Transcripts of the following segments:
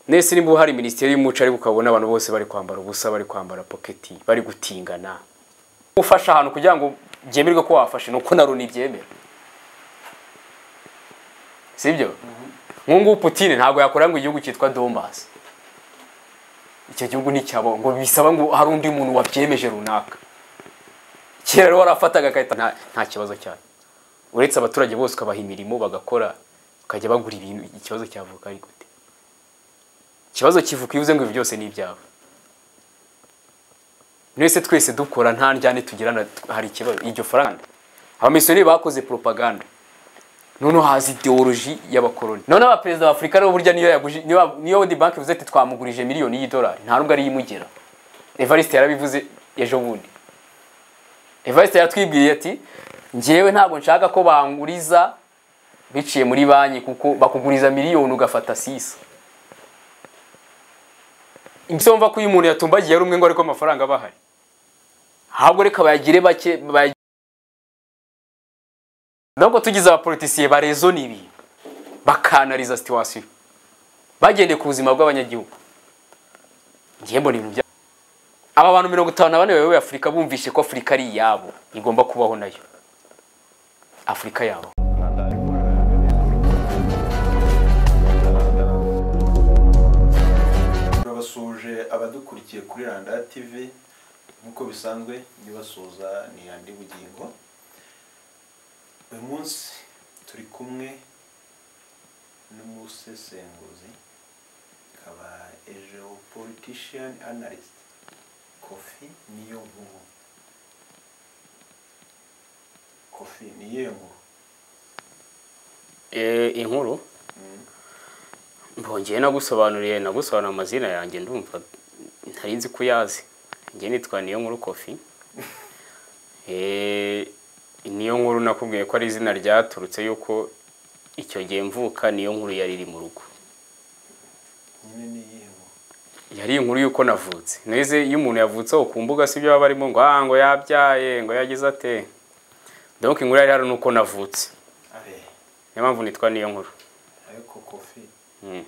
nese niba hari minisiteri y'umuco ariko ukabona abantu bose bari kwambara ubusa bari kwambara poketi bari gutingana ufasha ahantu kugira ngo byemerwe ko wafashe ni uko na runi byemera sibyo ngubu putine ntabwo yakora ngo igihugu cyitwa dombasi icyo gihugu nticyabo ngo bisaba ngo hari undi muntu wabyemeje runaka kera rero warafataga agahita nta kibazo cyane uretse abaturage bose ukabaha imirimo bagakora bakajya bagura ibintu ikibazo cyavuka ari gute ikibazo kivuka iyo uvuze ngo ibi byose ni ibyabo mwese twese dukora nta njyane tugirana hari ikibazo iryo faranga abamisiyoneri bakoze propaganda noneho haza ideoloji y'abakoroni noneho abaperezida ba afurika nibo burya niyo yaguje niyo World Bank ivuze ati twamugurije miliyoni y'idolari nta nubwo ariyo imugera Evariste yarabivuze ejo bundi Evariste yaratwibwiye ati njyewe ntabwo nshaka ko banguriza biciye muri banki kuko bakuguriza miliyoni ugafata sisa ibyo mva ko uyu muntu yatumbagiye ari umwe ngo ariko amafaranga aba ahari ahubwo reka bayagire bake ntabwo tugize abapolitisiye barezona ibi bakanariza situwasiyo bagendeye ku buzima bw'abanyagihugu ngiye mbona ibintu aba bantu mirongo itanu na bane bayoboye afurika bumvise ko afurika ari iyabo igomba kubaho nayo afurika yabo turabasuje abadukurikiye kuri randa tv nk'uko bisanzwe nibasuza ni andi bugingo uyu munsi turi kumwe n'umusesenguzi akaba ejo politician analyst kofi niyo nkuru kofi niyo nkuru inkuru mbongeye nagusobanuriye nagusobanura amazina yanjye ndumva ntari nzi ko uyazi njye nitwa niyo nkuru kofi niyo nkuru nakubwiye ko ari izina ryaturutse yuko icyo gihe mvuka niyo nkuru yari iri mu rugo nyine ni iyihe nkuru yari inkuru y'uko navutse neze iyo umuntu yavutseho ku mbuga si byo baba barimo ngo ah ngo yabyaye ngo yagize ate donc inkuru yari hano ni uko navutse abe niyo mpamvu nitwa niyo nkuru ariko kofi Mm.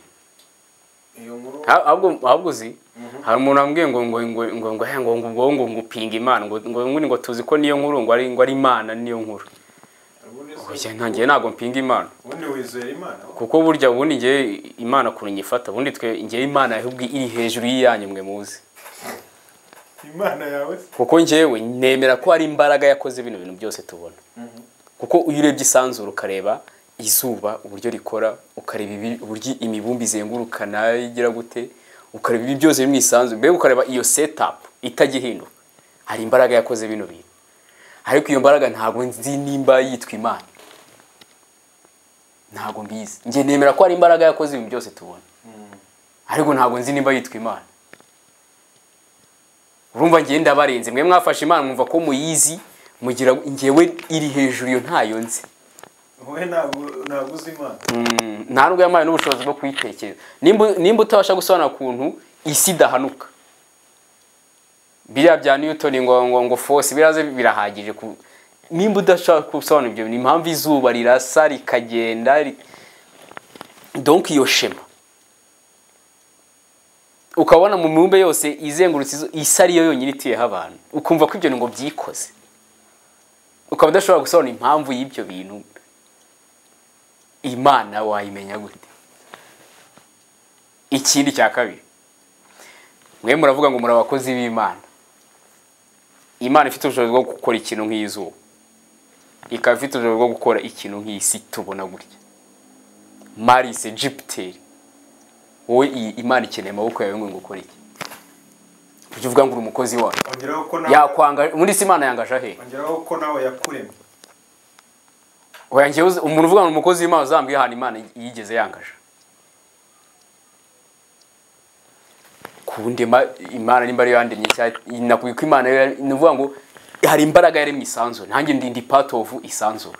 iyo nkuru Ah- ahubwo ahubwo uzi hari umuntu wambwiye ngo ngo ngo ngo ngo eh, ngo ngo ngo ngo ngo upinga imana ngo ngo ngo ngo tuzi ko niyo nkuru ngo ari ngo ari imana niyo nkuru ubundi se- oya ntangiye ntabwo mpinga imana ubundi wizera imana kuko burya ubundi ngiye imana ukuntu nyifata ubundi twe ngiye imana ahubwo iri hejuru y'iyanyu mwe muzi imana yawe se kuko ngewe nemera ko hari imbaraga yakoze bino bintu byose tubona kuko iyo urebye isanzura ukareba izuba uburyo rikora ukareba ibi- uburyo imibumbe izenguruka nayo igira gute ukareba ibi byose biri mu isanzure mbega ukareba iyo setapu itagihinduka hari imbaraga yakoze bino bintu ariko iyo mbaraga ntabwo nzi nimba yitwa imana ntabwo mbizi njye nemera ko hari imbaraga yakoze ibintu byose tubona ariko ntabwo nzi nimba yitwa imana urumva ngiye ndabarenze mwe mwafashe imana mwumva ko muyizi mugira ngewe iri hejuru iyo ntayo nzi wowe ntabwo ntabwo uzi imana Mm, nta nubwo yampaye n'ubushobozi bwo kuyitekereza nimba nimba utabasha gusobanura ukuntu isi idahanuka biriya bya newton ngo ngo ngo force biraze birahagije ku nimba udashaka gusobanura ibyo bintu impamvu izuba rirasa rikagenda ri... donc iyo shema ukabona mu mibumbe yose izengurutse izu- isi ariyo yonyine ituyeho abantu ukumva ko ibyo ni ngo byikoze ukaba udashobora gusobanura impamvu y'ibyo bintu imana wayimenya gute ikindi cya kabiri mwe muravuga ngo muri abakozi b'imana imana ifite ubushobozi bwo gukora ikintu nk'izuba ikaba ifite ubushobozi bwo gukora ikintu nk'isi tubona gutya marise jupiteri wowe iyi imana ikeneye amaboko yawe ngo ngukore iki ujye uvuga ngo uri umukozi wayo ongeraho ko nawe yakwanga muri si imana yangaje ahe ongeraho ko nawe yakuremye Oya njyewe uzi- umuntu uvuga ngo umukozi w'Imana uzambwiye ahantu Imana yigeze yangaje kundi ma- Imana nimba ari yandemye cyangwa nakubwiye ko Imana yari- ni ukuvuga ngo hari imbaraga yaremye isanzure nanjye ndi ndi part of isanzure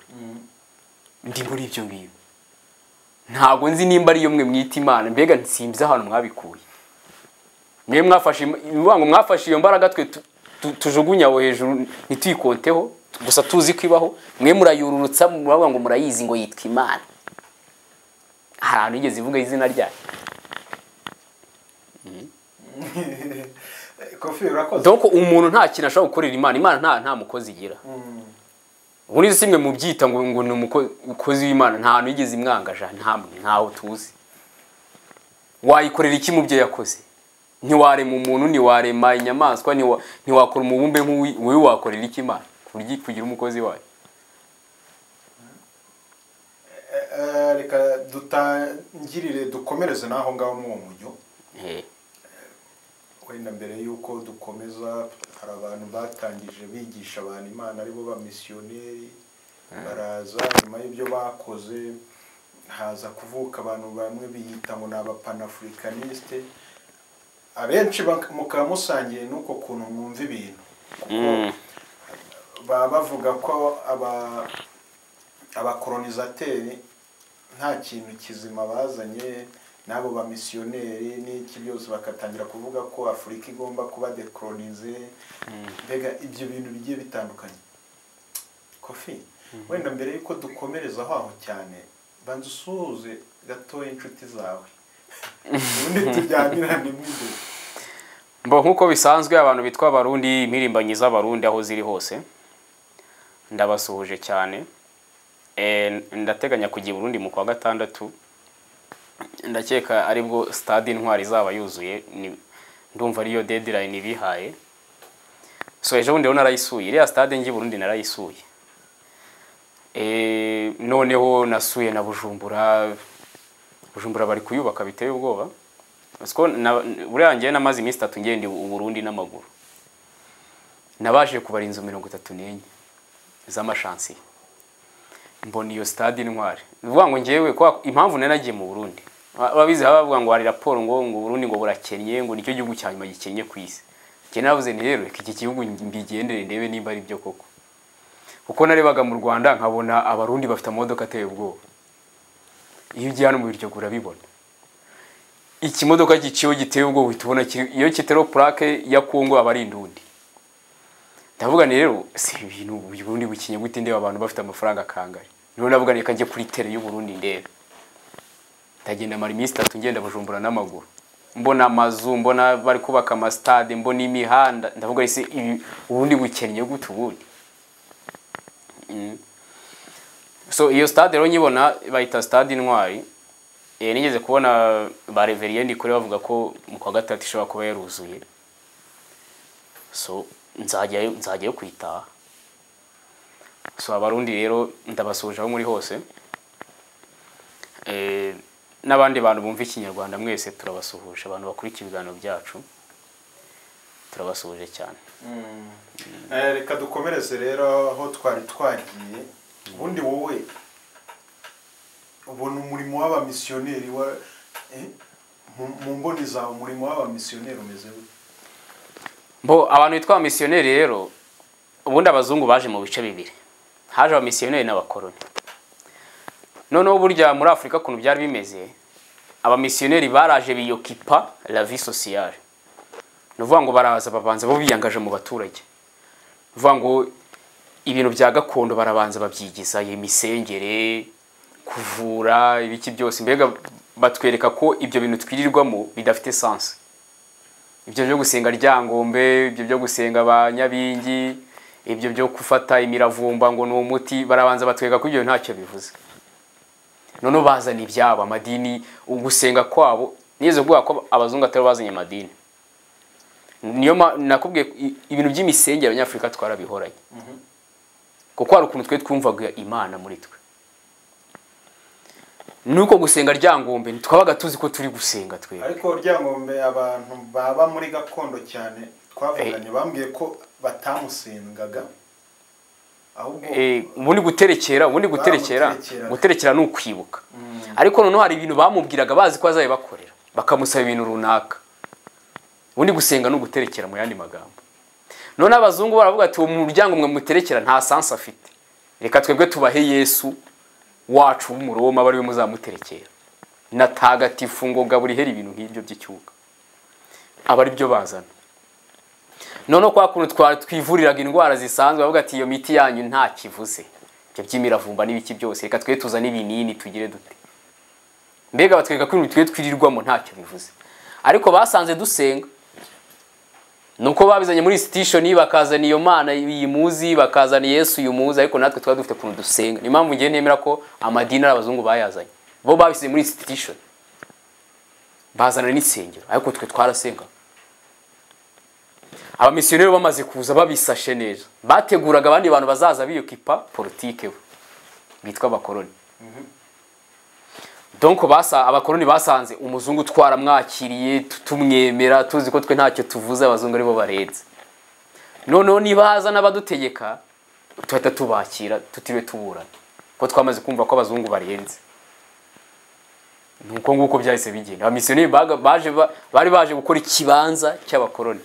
ndi muri ibyo ngibyo ntabwo nzi nimba ariyo mwe mwita Imana mbega nsimbize ahantu mwabikuye mwe mwafashe im- ni ukuvuga ngo mwafashe iyo mbaraga twe tu- tu- tujugunye aho hejuru ntituyikonteho gusa tuzi ko ibaho mwe murayururutsa muravuga ngo murayizi ngo yitwa imana hari ahantu yigeze ivuga izina ryayo shoferi urakoze doko umuntu nta kintu ashobora gukorera imana imana nta nta mukozi igira ubu nizo simwe mu byita ngo ngo ni umuko- umukozi w'imana nta hantu yigeze imwangaje ntamwe ntaho tuzi wayikorera iki mu byo yakoze ntiwarema umuntu ntiwarema inyamaswa ntiwa- ntiwakora umubumbe nk'uwi wowe wakorera iki imana ku buryo kugira umukozi wayo Eh, reka dutangirire dukomereze n'aho ngaho muri uwo mujyo Eh, wenda mbere y'uko dukomeza hari abantu batangije bigisha abantu imana aribo bamisiyoneri baraza nyuma y'ibyo bakoze haza kuvuka abantu bamwe biyita ngo ni abapanafurikanisite abenshi bak- mukaba musangiye n'uko kuntu mwumva ibintu mm, baba bavuga ko aba abakolonisateri nta kintu kizima bazanye n'abo bamisiyoneri n'iki byose bagatangira kuvuga ko afurika igomba kuba dekolonize mbega ibyo bintu bigiye bitandukanye kofi wenda mbere y'uko dukomereza aho aho cyane banza usuhuze gatoya inshuti zawe ubundi tujyanirane mu imbere Mbo nk'uko bisanzwe abantu bitwa abarundi impirimbanyi z'abarundi aho ziri hose ndabasuhuje cyane Eh, ndateganya kujya i burundi mu kwa gatandatu ndakeka aribwo stade intwari izaba yuzuye ni- ndumva ariyo deadline ibihaye so ejo bundi rero narayisuye iriya stade njye i burundi narayisuye Eh, noneho nasuye na bujumbura bujumbura bari kuyubaka biteye ubwoba Parce ko na- buriya njyewe namaze iminsi itatu ngenda u Burundi n'amaguru nabashije kubara inzu mirongo itatu n'enye z'amashansiye mbona iyo stade intwari ni ukuvuga ngo njyewe kwa- impamvu nari nagiye mu Burundi Ba- babizi haba bavuga ngo hari raporo ngo ngo Burundi ngo burakennye ngo nicyo gihugu cya nyuma gikennye ku isi njye navuze nti rero iki gihugu mbigendere ndebe nimba ari byo koko kuko narebaga mu Rwanda nkabona abarundi bafite amamodoka ateye ubwoba iyo ugiye hano mu Biryogo urabibona ikimodoka giciwe giteye ubwo uhita ubona kiri- iyo kitariho plaque ya Kongo aba ari indundi ndavuga ni rero si ibintu uyu Burundi bukinye gute ndeba abantu bafite amafaranga kangari niho navuga reka njye kuri tere y'u Burundi ndebe ndagenda mara iminsi itatu ngenda bujumbura n'amaguru mbona amazu mbona bari kubaka amastade mbona imihanda ndavuga ese ibi ubundi bukennye gute ubundi Mm. so iyo stade rero nyibona bayita stade intwari Eh, nigeze kubona ba reveriye ndikure bavuga ko mu kwa gatatu ishobora kuba yaruzuye so nzajyayo nzajyayo kwitaha so abarundi rero ndabasuhuje aho muri hose Eh, n'abandi bantu bumva ikinyarwanda mwese turabasuhuje abantu bakurikira ibiganiro byacu turabasuhuje cyane Eh, reka dukomereze rero aho twari twagiye ubundi wowe ubona umurimo w'abamisiyoneri wa eh, mu- mu mboni zawe umurimo w'abamisiyoneri umeze gute bo abantu bitwa abamisiyoneri rero ubundi abazungu baje mu bice bibiri haje abamisiyoneri n'abakoroni noneho burya muri afurika ukuntu byari bimeze abamisiyoneri baraje biyokipa la vie sociale ni ukuvuga ngo baraza babanza bo biyangaje mu baturage ni ukuvuga ngo ibintu bya gakondo barabanza babyigizayo imisengere kuvura ibiki byose mbega batwereka ko ibyo bintu twirirwamo bidafite sansi ibyo byo gusenga ryangombe ibyo byo gusenga ba nyabingi ibyo byo gufata imiravumba ngo ni umuti barabanza batwereka ko ibyo ntacyo bivuze noneho bazana ibyabo amadini ugusenga kwabo nigeze kuvuga ko abazungu atari bo bazanye amadini niyo ma- nakubwiye i- ibintu by'imisengere abanyafurika twarabihoranye kuko hari ukuntu twe twumvaga imana muri twe nuko gusenga ryangombe twabaga tuzi ko turi gusenga twe ariko ryangombe abantu baba muri gakondo cyane twavuganye bambwiye ko batamusengaga ahubwo Eh, ubu ni guterekera ubu ni guterekera Bamuterekera. guterekera ni ukwibuka ariko noneho hari ibintu bamubwiraga bazi ko bakorera bakamusaba ibintu runaka ubu ni gusenga ni uguterekera mu yandi magambo none abazungu baravuga ati uwo muryango mwe muterekera nta sansi afite reka twebwe tubahe yesu wacu w'umuroma bari we muzamuterekera natagatifu ngo gaburihera ibintu nk'ibyo by'icyuka aba ari byo bazana noneho kwa kuntu twari twivuriraga indwara zisanzwe bavuga ati iyo miti yanyu nta kivuze ibyo by'imiravumba n'ibiki byose reka twe tuzane ibinini tugire dute mbega batwereka ko ibintu twe twirirwamo ntacyo bivuze ariko basanze dusenga nuko babizanye muri sitishoni bakazana iyo mana yimuzi bakazana yesu yumunsi ariko natwe twari dufite ukuntu dusenga niyo mpamvu ngiye nemera ko amadini ari abazungu bayazanye bo babisize muri sitishoni bazana n'insengero ariko twe twarasenga abamisiyoneri bamaze kuza babisashe neza bateguraga abandi bantu bazaza biyukipa politike bo bitwa abakoroni donko basa abakoroni basanze umuzungu twaramwakiriye tu- tumwemera tuzi ko twe ntacyo tuvuze abazungu aribo barenze noneho nibaza n'abadutegeka tuhita tubakira tutiriwe tuburana kuko twamaze kumva ko abazungu barenze nuko nguko byahise bigenda abamisiyoneri baga- baje ba- bari baje gukora ikibanza cy'abakoroni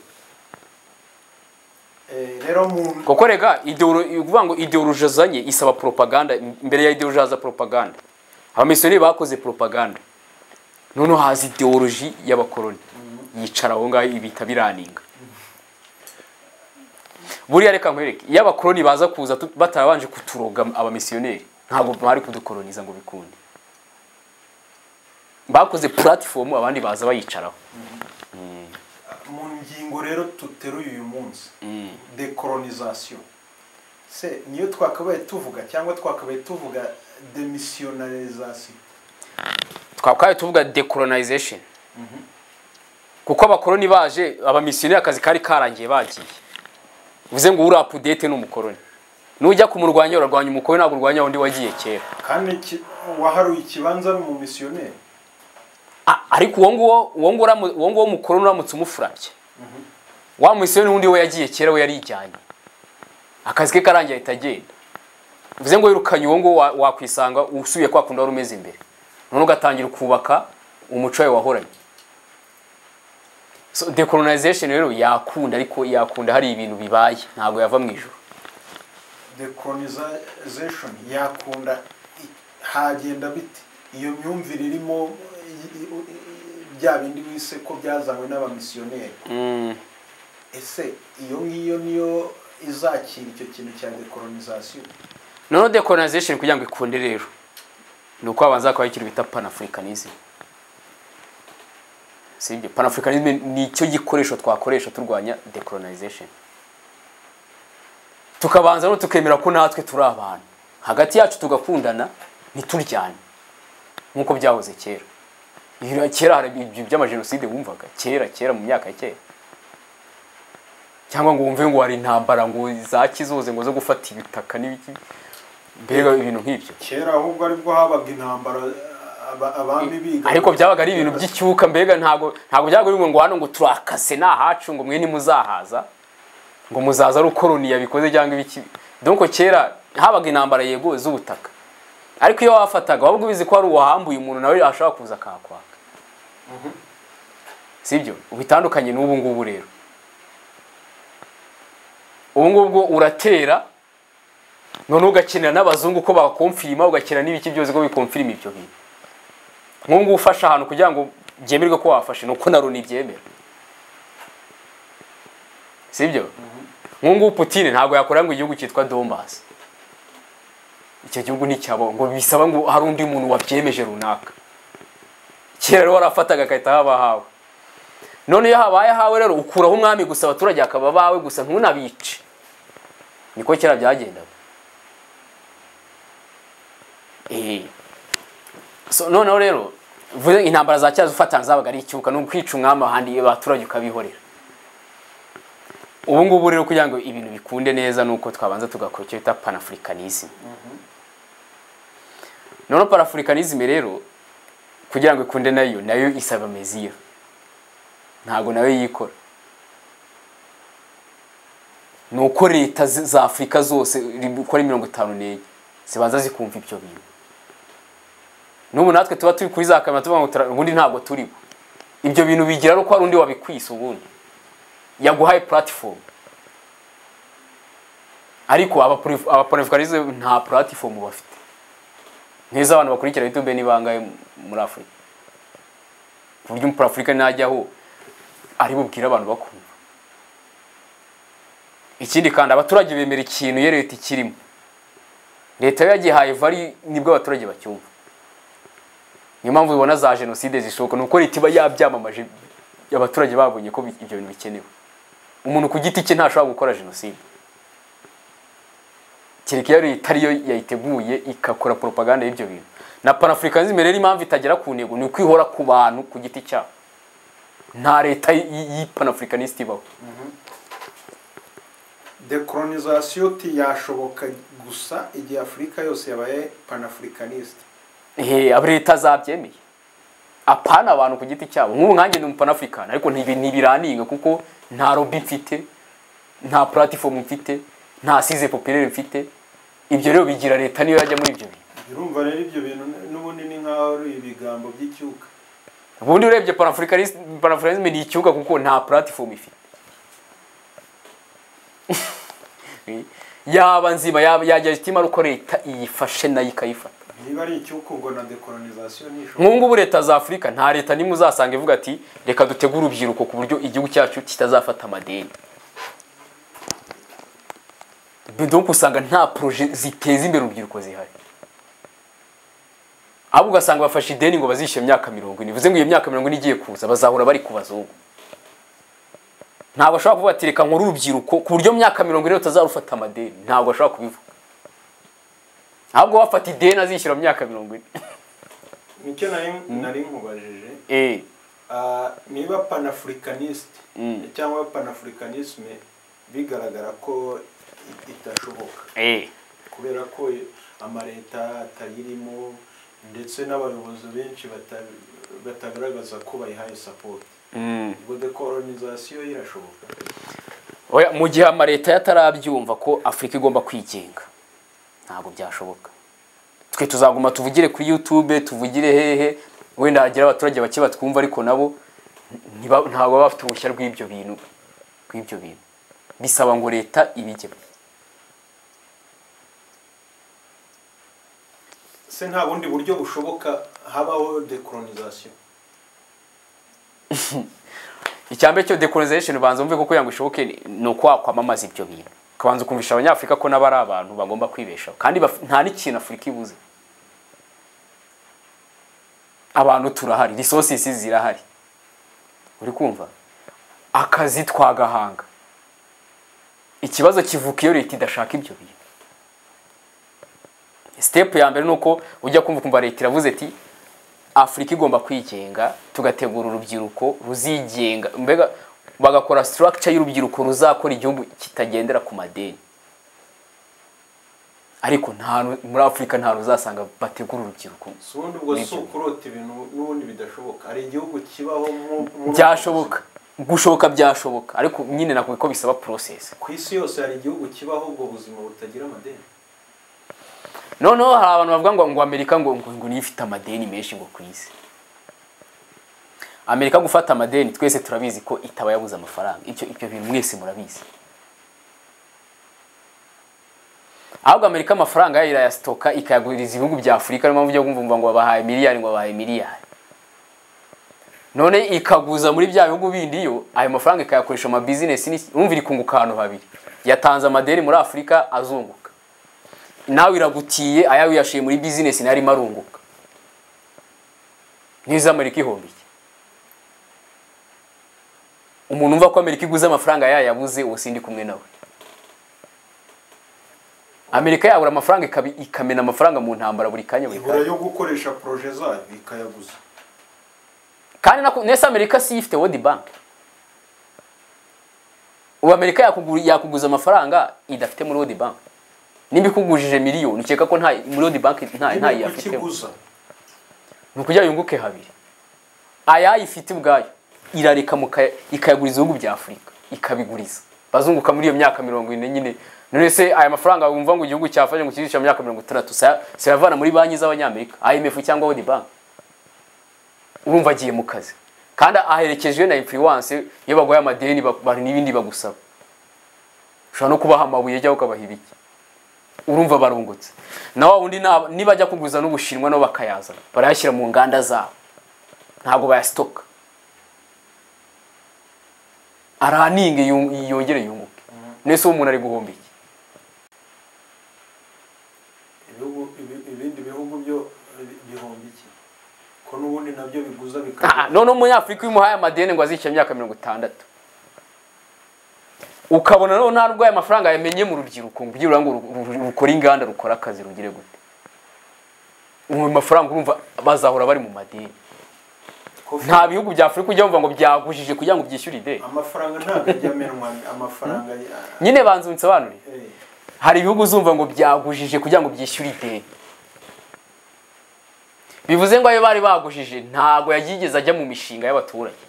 Eh, rero mu kuko reka ideolo- ni ukuvuga ngo ideoloji azanye isaba propaganda mbere ya ideoloji haza propaganda abamisiyoneri bakoze propaganda noneho haza ideoloji y'abakoroni yicara aho ngaho ibita biraninga buriya reka nkwereke iyo abakoroni baza kuza tu- batarabanje kuturoga abamisiyoneri ntabwo bari kudukoroniza ngo bikunde bakoze puratifomu abandi baza bayicaraho mu ngingo rero tuteruye uyu munsi decolonisation se niyo twakabaye tuvuga cyangwa twakabaye tuvuga demissionarisation twakabaye tuvuga decolonization kuko abakoroni baje abamisiyoneri akazi kari karangiye bagiye bivuze ngo uri apudete ni umukoroni nujya kumurwanya urarwanya umukoroni ntabwo urwanya undi wagiye kera kandi ki- uwaharuye ikibanza ni umumisiyoneri A- ariko uwo nguwo uwo nguwo uramu- uwo nguwo mukoroni uramutse umufurabye wa misiyoneri wundi we yagiye kera we yarijyanye akazi ke karangiye ahita agenda bivuze ngo wirukanye uwo nguwo wa- wakwisanga usubiye kwa kundi wari umeze imbere noneho ugatangira kubaka umuco wawe wahoranye so decolonization rero yakunda ariko yakunda hari ibintu bibaye ntabwo yava mu ijuru decolonization yakunda i- hagenda bite iyo myumvire irimo i- i- i- bya bindi wise ko byazanywe n'abamisiyoneri ese iyo ngiyo niyo izakira icyo kintu cya decolonization noneho decolonization kugira ngo ikunde rero ni uko habanza kubaho ikintu bita panafricanism sibyo panafricanism ni icyo gikoresho twakoresha turwanya decolonization tukabanza no tukemera ko natwe turi abantu hagati yacu tugakundana ntituryane nk'uko byahoze kera Iyo- kera hari ibyo by'amajenoside wumvaga kera kera mu myaka ya kera cyangwa ngo wumve ngo hari intambara ngo za kizuze ngo zo gufata ibitaka n'ibiki mbega ibintu nk'ibyo kera ahubwo aribwo habaga intambara aba- abami biga ariko byabaga ari ibintu by'icyuka mbega ntabwo ntabwo byabaga bimwe ngo hano ngo turakase ni ahacu ngo mwe ntimuzahaza ngo muzaza ari ukoroni yabikoze cyangwa ibiki donko kera habaga intambara yego z'ubutaka ariko iyo wafataga wabwo ubizi ko hari uwahambuye umuntu nawe ashobora kuza akahakwaka sibyo bitandukanye n'ubu ngubu rero ubu ngubu uratera noneho ugakenera n'abazungu ko bakomfirima ugakenera n'ibiki byose ko bikomfirima ibyo bintu nk'ubu ngubu ufashe ahantu kugira ngo byemerwe ko wafashe ni uko na loni ibyemera si byo nk'ubu ngubu putine ntabwo yakora ngo igihugu cyitwa dombasi icyo gihugu nticyabo ngo bisaba ngo hari undi muntu wabyemeje runaka kera rero warafataga agahita haba ahawe none iyo habaye ahawe rero ukuraho umwami gusa abaturage akaba abawe gusa ntunabice niko kera byagendaga eee so noneho rero vuze intambara za cyazo ufatana zabaga ari icyuka ni ukwica umwami ahandi abaturage ukabihorera ubu ngubu rero kugira ngo ibintu bikunde neza ni uko twabanza tugakora icyo bita panafricanism noneho panafricanism rero kugira ngo ikunde nayo nayo isaba meziya ntabwo nayo yikora ni uko leta z- za afurika zose uko ari mirongo itanu n'enye zibanza zikumva ibyo bintu n'ubu natwe tuba turi kuri za kamera tuvuga ngo tura- ubundi ntabwo turiho ibyo bintu bigira ko hari undi wabikwise ubundi yaguhaye puratifomu ariko abapanafurikanize nta puratifomu bafite nk'izo abantu bakurikira yutube ni bangahe muri afurika ku buryo umupurafurika najyaho ari bubwire abantu bakumva ikindi kandi abaturage bemera ikintu iyo leta ikirimo leta yo yagihaye vari nibwo abaturage bacyumva niyo mpamvu ubona za jenoside zishoboka ni uko leta iba yabyamamaje abaturage babonye ko bi- ibyo bintu bikenewe umuntu ku giti cye ntashobora gukora jenoside kereka iyo leta ariyo yayiteguye igakora poropaganda y'ibyo bintu na panafurikanisme rero impamvu itagera ku ntego ni ukwihora ku bantu ku giti cyabo nta leta y'ipanafurikanisite ibaho decolonisation ntiyashoboka gusa igihe afurika yose yabaye panafurikanisite Ehe, aba leta zabyemeye apana abantu ku giti cyabo nk'ubu nkanjye ndi umu-panafurikani ariko ntibi- ntibirantinga kuko nta lobby mfite nta platifomu mfite nta size populaire mfite ibyo rero bigira leta niyo yajya muri ibyo bintu birumva rero ibyo bintu n'ubundi ni nk'aho ari ibigambo by'icyuka ubundi urebye panafurikanisme panafurikanisme ni ikibuga kuko nta platifomu ifite yaba nzima yaba yajya itima ariko leta iyifashe nayo ikayifata niba ari icyuka ubwo na decolonisation ntishobora nk'ubu ngubu leta za afurika nta leta nimwe uzasanga ivuga ati reka dutegure urubyiruko ku buryo igihugu cyacu kitazafata amadeni donc usanga nta poroje ziteza imbere urubyiruko zihari ahubwo ugasanga bafashe ideni ngo bazishyure imyaka mirongo ine bivuze ngo iyo myaka mirongo ine igiye kuza bazahora bari ku bazungu ntabwo ashobora kuvuga ati reka nkore urubyiruko ku buryo myaka mirongo ine rutazarufata amadeni ntabwo ashobora kubivuga ahubwo bafata ideni azishyura mu myaka mirongo ine nicyo nari nari nkubajije Eh. Ah, niba panafurikanisite Mm. cyangwa panafurikanisme bigaragara ko i- itashoboka Eh. kubera ko amaleta atayirimo ndetse n'abayobozi benshi bata- batagaragaza ko bayihaye sapoti ubwo decolonisation irashoboka Oya, mu gihe amaleta yatarabyumva ko afurika igomba kwigenga ntabwo byashoboka twe tuzaguma tuvugire kuri youtube tuvugire hehe wenda hagira abaturage bake batwumva ariko nabo ntiba- ntabwo baba bafite uruhushya rw'ibyo bintu rw'ibyo bintu bisaba ngo leta ibijyemo se nta bundi buryo bushoboka habaho decolonisation icya mbere cyo decolonization banza wumve ko kugira ngo ishoboke ni- ni ukwa kwamamaza ibyo bintu ukabanza ukumvisha abanyafurika ko n'abo ari abantu bagomba kwibeshaho kandi baf- nta n'ikintu afurika ibuze abantu turahari resources zirahari uri kumva akazi twagahanga ikibazo kivuka iyo leta idashaka ibyo bintu sitepu ya mbere ni uko ujya kumva ukumva leta iravuze ati afurika igomba kwigenga tugategura urubyiruko ruzigenga mbega bagakora structure y'urubyiruko ruzakora igihugu kitagendera ku madeni ariko nta ru- muri afurika nta ruzasanga bategura urubyiruko si ubundi ubwo si Nibyo. ukurota ibintu n'ubundi bidashoboka hari igihugu kibaho mu- mu- byashoboka gushoboka byashoboka ariko nyine nakubwiye ko bisaba process ku isi yose hari igihugu kibaho ubwo buzima butagira amadeni noneho hari abantu bavuga ngo ngo amerika ngo ngo, ngo niyo ifite amadeni menshi ngo ku isi amerika gufata amadeni twese turabizi ko itaba yabuze amafaranga ibyo ibyo bintu mwese murabizi ahubwo amerika amafaranga yayo irayasitoka ikayaguriza ibihugu bya afurika niyo mpamvu ujya kumva ngo babahaye miliyari ngo babahaye miliyari none ikaguza muri bya bihugu bindi yo ayo mafaranga ikayakoresha mu mabizinesi n'iki- urumva iri kunguka ahantu habiri yatanze amadeni muri afurika azunguka nawe iragutiye ayawe uyashiye muri bizinesi nayo arimo arunguka n'izo amerika ihombi iki umuntu umva ko amerika iguze amafaranga yayabuze ubu sindi kumwe nawe amerika yabura amafaranga ikabi- ikamena amafaranga mu ntambara buri kanya buri ibura kanya yo gukoresha poroje zayo ikayaguza kandi nako- nese amerika si ifite world bank ubu amerika yakugu- yakuguza amafaranga idafite muri world bank nimba ikugujije miliyoni ukeka ko nta muri world bank nta- ntayo igihugu yafitemo kiguza ni ukugira yunguke habiri ayayifite ubwayo irareka mu kaya- ikayaguriza ibihugu bya afurika ikabiguriza bazunguka muri iyo myaka mirongo ine nyine none se aya mafaranga wumva ngo igihugu cyafashe ngo kizice mu myaka mirongo itandatu saya- sayavana muri banki z'abanyamerika imf cyangwa world bank urumva agiye mu kazi kandi aherekejwe na influence iyo baguhaye amadeni ba- ba- n'ibindi bagusaba ushobora no kubaha amabuye cyangwa ukabaha ibiki urumva barungutse na wa wundi naba- nibajya kuguza n'ubushinwa nabo bakayazana barayashyira mu nganda zabo ntabwo bayasitoka araninga yun- yongere yunguke nese uwo umuntu ari guhomba iki ibihugu- ibi- ibindi bihugu byo bi- bihomba iki ko n'ubundi nabyo biguza Ah, ah, bikaba noneho umunyafurika iyo umuhaye amadeni ngo azishyure imyaka mirongo itandatu ukabona noneho nta rwaye amafaranga yamenye mu rubyiruko ngo ujye uranga uru- uru- rukora inganda rukora akazi rugire gute mu mafaranga urumva bazahora bari mu madini nta bihugu bya afurika ujya wumva ngo byagujije kugira ngo byishyure ideni amafaranga ntabwo ajya amenwa amafaranga ya- nyine banza unsobanurire eh, hari ibihugu uzumva ngo byagujije kugira ngo byishyure ideni bivuze ngo ayo bari bagujije ntabwo yagigeze ajya mu mishinga y'abaturage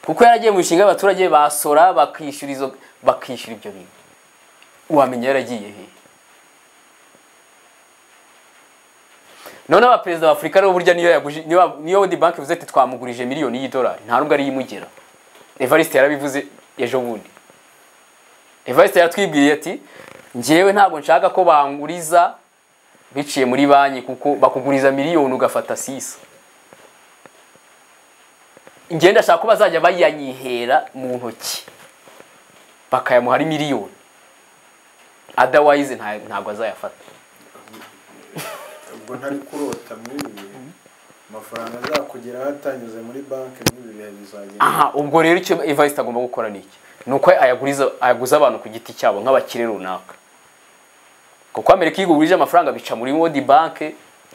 kuko yaragiye mu mishinga y'abaturage basora bakishyura izo bakishyura ibyo bintu wamenya yaragiye he noneho abaperezida ba afurika rero burya niyo yaguje niyo niyo World Bank ivuze ati twamugurije miliyoni y'idolari nta nubwo ariyo imugera Evariste yarabivuze ejo bundi Evariste yatwibwiye ati njyewe ntabwo nshaka ko banguriza biciye muri banki kuko bakuguriza miliyoni ugafata sisa njyewe ndashaka ko bazajya bayanyihera mu ntoki bakayamuha ari miliyoni otherwise nta- ntabwo azayafata ubwo ntari kurota muri ibi bihe amafaranga azakugeraho atanyuze muri banki muri ibi bihe bizagera aha ubwo rero icyo Evariste agomba gukora ni iki ni uko ayaguriza ayaguza abantu ku giti cyabo nk'abakire runaka kuko amerika iyo igurije amafaranga bica muri world bank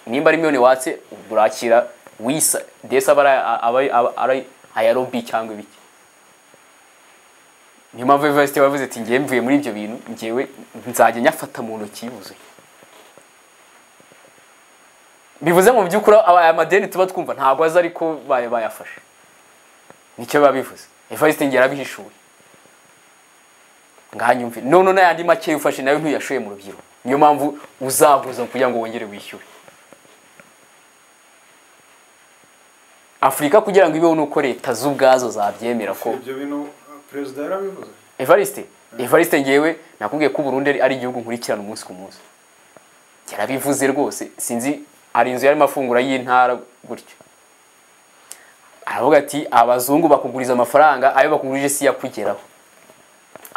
nimba ari miliyoni watse urakira wisa ndetse aba ari- aba ari- aba ari aya lobby cyangwa ibiki niyo mpamvu Evariste yavuze ati ngewe mvuye muri ibyo bintu ngewe nzajya nyafata mu ntoki yuzuye bivuze mu by'ukuri aba- aya madeni tuba twumva ntabwo azi ariko baya- bayafashe nicyo biba bivuze evariste ngera abihishuye nganyumve none n'ayandi make ufashe nayo ntuyashoye mu rubyiruko niyo mpamvu uzaguza kugira ngo wongere wishyure afurika kugira ngo ibeho nuko leta z'ubwazo zabyemera ko ibyo bintu perezida yarabivuze evariste evariste ngewe nakubwiye ko uburundi ari- ari igihugu nkurikirana umunsi ku munsi yarabivuze rwose sinzi hari inzu yarimo afungura y'intara gutyo aravuga ati abazungu bakuguriza amafaranga ayo bakugurije si yakugeraho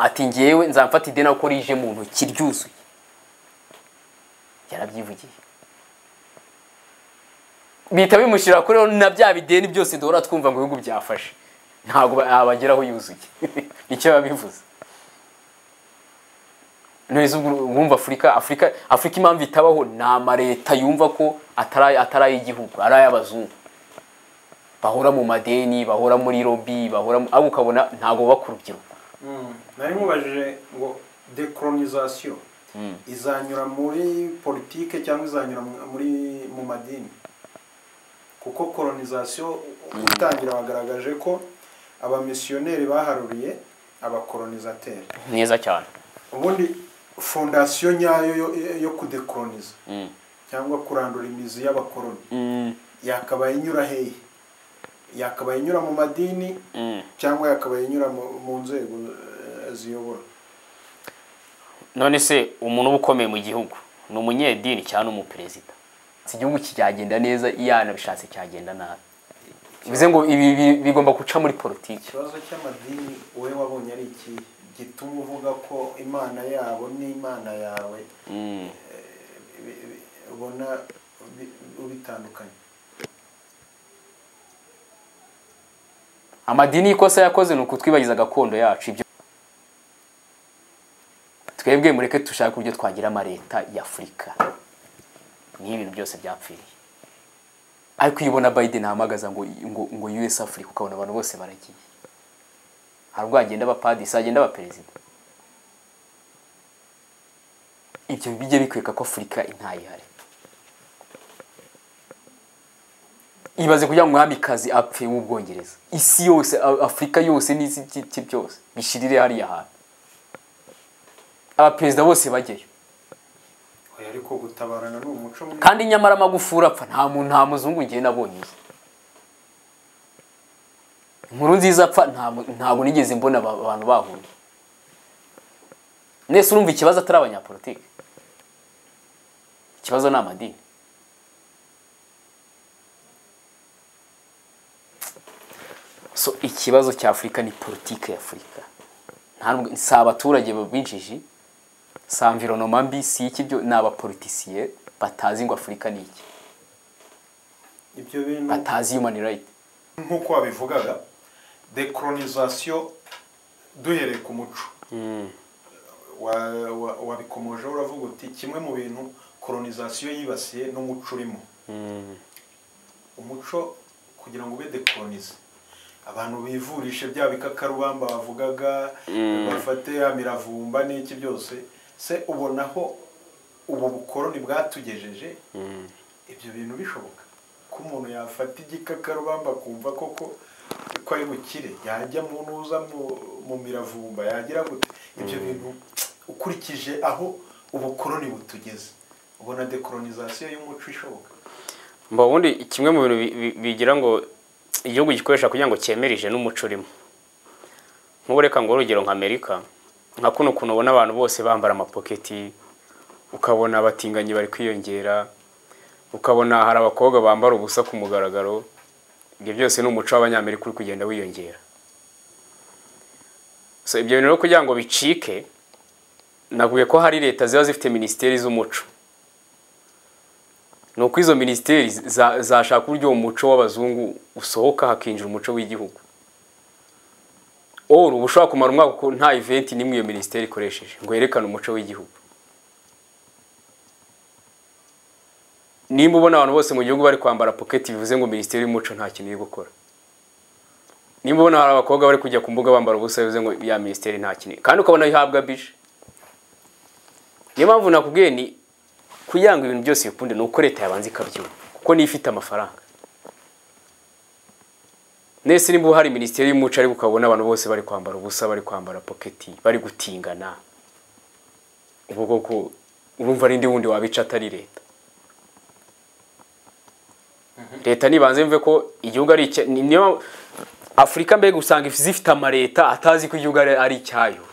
ati ngewe nzamfata ideni kuko rije mu ntoki ryuzuye yarabyivugiye bihita bimushyira kuri rero na bya bideni byose duhora twumva ngo ibihugu byafashe ntabwo yabageraho yuzuye nicyo biba bivuze none se ubwo wumva afurika afurika afurika impamvu itabaho ni amaleta yumva ko atari atari ay'igihugu ari ay'abazungu bahora mu madeni bahora muri lobi bahora mu- ahubwo ukabona ntabwo bubaka urubyiruko nari mubajije ngo dekoronisasiyo izanyura muri politike cyangwa izanyura mu- muri mu madini kuko koronisasiyo gutangira bagaragaje ko abamisiyoneri baharuriye abakoronisateri neza cyane ubundi fondasiyo nyayo yo- yo kudekoroniza cyangwa kurandura imizi y'abakoroni yakabaye inyura hehe yakabaye inyura mu madini cyangwa yakabaye inyura mu mu nzego eh, ziyobora none se umuntu uba ukomeye mu gihugu ni umunyedini cyangwa umuperezida si igihugu cyagenda neza iyo yanabishatse cyagenda nabi bivuze ngo ibi bi- bigomba guca muri politiki ikibazo cy'amadini wowe wabonye ari iki gituma uvuga ko imana yabo n'imana yawe eh, bi- bi- ubona bi- ubitandukanye amadini y'ikosa yakoze ni ukutwibagiza gakondo yacu ibyo twebwe mureke dushake uburyo twagira amaleta y'afurika niyo ibintu byose byapfiriye ariko iyo ubona biden ahamagaza ngo ngo ngo us africa ukabona abantu bose baragiye hari ubwo hagenda abapadisi hagenda abaperezida ibyo bijye bikwereka ko afurika intayihari ibaze kugira ngo umwamikazi apfe w'ubwongereza isi yose A- afurika yose n'isi byi- byi- byose bishirire hariya hantu abaperezida bose bajyayo Oya, ariko gutabarana ni umuco mwiza kandi nyamara amagufuri apfa nta muntu nta muzungu ngiye nabonye uzi inkuru nziza apfa nta mu- ntabwo nigeze mbona aba- abantu bahuye mwese urumva ikibazo atari abanyapolitike ikibazo ni amadini so ikibazo cya afurika ni politike ya afurika Nta nubwo- si abaturage b'injiji si environoma mbi si iki byo ni abapolitisiye batazi ngo afurika ni iki ibyo bintu batazi human right nk'uko wabivugaga dekoronisasiyo duhereye ku muco Mm. wa- wa- wabikomojeho uravuga uti kimwe mu bintu kolonizasiyo yibasiye n'umuco urimo Mm. umuco kugira ngo ube dekolonize abantu bivurishe bya bikakarubamba bavugaga bafate ya miravumba n'iki byose se ubonaho ubu bukoroni bwatugejeje Mm. ibyo bintu bishoboka ko umuntu yafata igikakarubamba akumva koko ko ari bukire yajya mu ntuza mu- mu miravumba yagira gute ibyo bintu ukurikije aho ubukoroni butugeze ubona dekolonizasiyo y'umuco ishoboka mba ubundi kimwe mu bintu bi- bi- bigira ngo igihugu gikoresha kugira ngo cyemerije n'umuco urimo nk'ubu reka ngo urugero nka amerika nka kuno kuntu ubona abantu bose bambara amapoketi ukabona abatinganyi bari kwiyongera ukabona hari abakobwa bambara ubusa ku mugaragaro ibyo byose ni umuco w'abanyamerika uri kugenda wiyongera so ibyo bintu rero kugira ngo bicike navuye ko hari leta ziba zifite minisiteri z'umuco ni uko izo minisiteri za- zashaka uburyo uwo muco w'abazungu usohoka hakinjira umuco w'igihugu oru ushobora kumara umwaka uko nta eventi n'imwe iyo minisiteri ikoresheje ngo yerekane umuco w'igihugu nimba ubona abantu bose mu gihugu bari kwambara poketi bivuze ngo minisiteri y'umuco nta kintu iri gukora nimba ubona hari abakobwa bari kujya ku mbuga bambara ubusa bivuze ngo ya minisiteri nta kintu kandi ukabona ihabwa bije niyo mpamvu nakubwiye ni kugira ngo ibintu byose bikunde ni uko leta yabanza ikabyumva kuko niyo ifite amafaranga nese nimba hari minisiteri y'umuco ariko ukabona abantu bose bari kwambara ubusa bari kwambara poketi bari gutingana ubwo koko urumva ari ndi wundi wabica atari leta leta nibanze mve ko igihugu ari icya ni- niyo afurika mbega usanga zifite amaleta atazi ko igihugu ari ari icyayo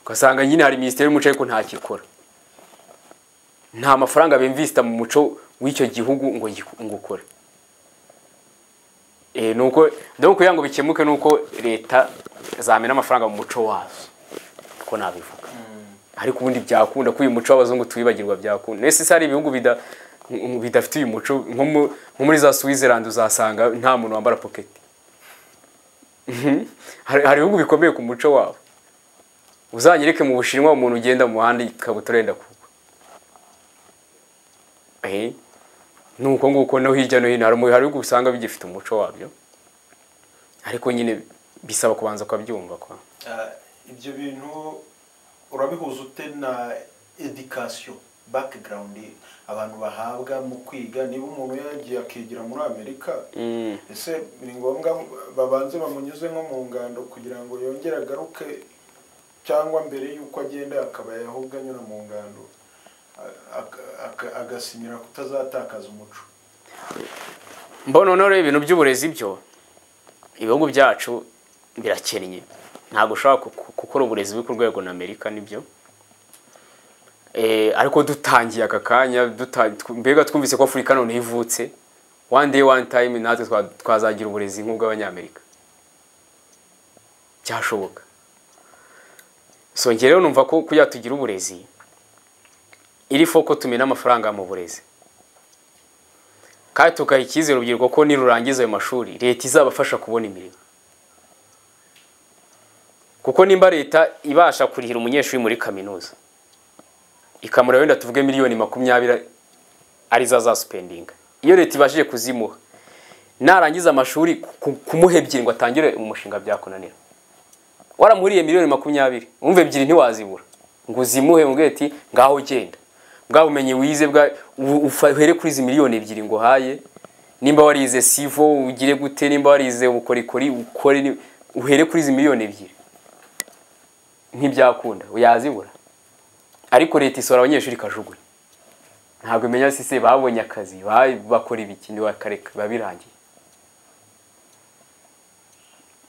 ugasanga nyine hari minisiteri y'umuco ariko ntacyo ikora nta mafaranga bimvisita mu muco w'icyo gihugu ngo giku- ngo ukore Eh, ni uko dore kugira ngo bikemuke ni uko leta zamena amafaranga mu muco wazo uko nabivuga ariko ubundi byakunda ko uyu muco w'abazungu tuwibagirwa byakunda nese se hari ibihugu bida- mu- bidafite uyu muco nko mu- nko muri za switzerland uzasanga nta muntu wambara poketi Mhm. Hari- hari ibihugu bikomeye ku muco wabo uzanyereke mu bushinwa umuntu ugenda mu muhanda ikabutura yenda kugwa Eh, ni uko nguko no hirya no hino hari mu- hari ibihugu usanga bigifite umuco wabyo ariko nyine bisaba kubanza ukabyumva kwa Ah, ibyo bintu urabihuza ute na education background abantu bahabwa mu kwiga niba umuntu yagiye akigira muri amerika ese ni ngombwa babanze bamunyuze nko mu ngando kugira ngo yongere agaruke cyangwa mbere y'uko agenda akaba yahubwo anyura mu ngando a- aka- aka- agasinyira kutazatakaza umuco mbona noneho rero ibintu by'uburezi byo ibihugu byacu birakennye ntabwo ushobora ku- ku- gukora uburezi buri ku rwego na amerika nibyo Eh, ariko dutangiye aka kanya duta- tw- mbega twumvise ko afurika noneho ivutse one day one time natwe twa- twazagira uburezi nk'ubw'abanyamerika byashoboka so njye rero numva ko kugira tugira uburezi iri foko tumena amafaranga mu burezi kandi tugaha icyizere urubyiruko ko nirurangiza ayo mashuri leta izabafasha kubona imirimo kuko nimba leta ibasha kurihira umunyeshuri muri kaminuza ikamura wenda tuvuge miliyoni makumyabiri arizo azasupendinga iyo leta ibashije kuzimuha narangiza amashuri ku- kumuha ebyiri ngo atangire umushinga byakunanira waramuhuriye miliyoni makumyabiri umva ebyiri ntiwazibura ngo uzimuhe mubwire ati ngaho genda bwa bumenyi wize bwa u- ufa- uhere kuri izi miliyoni ebyiri ngo uhaye nimba warize sivo ugire gute nimba warize ubukorikori ukore ni- uhere kuri izi miliyoni ebyiri ntibyakunda yazibura ariko leta isora abanyeshuri ikajugunya ntabwo imenya sise babonye akazi ba- bakora ibikindi bakareka biba birangiye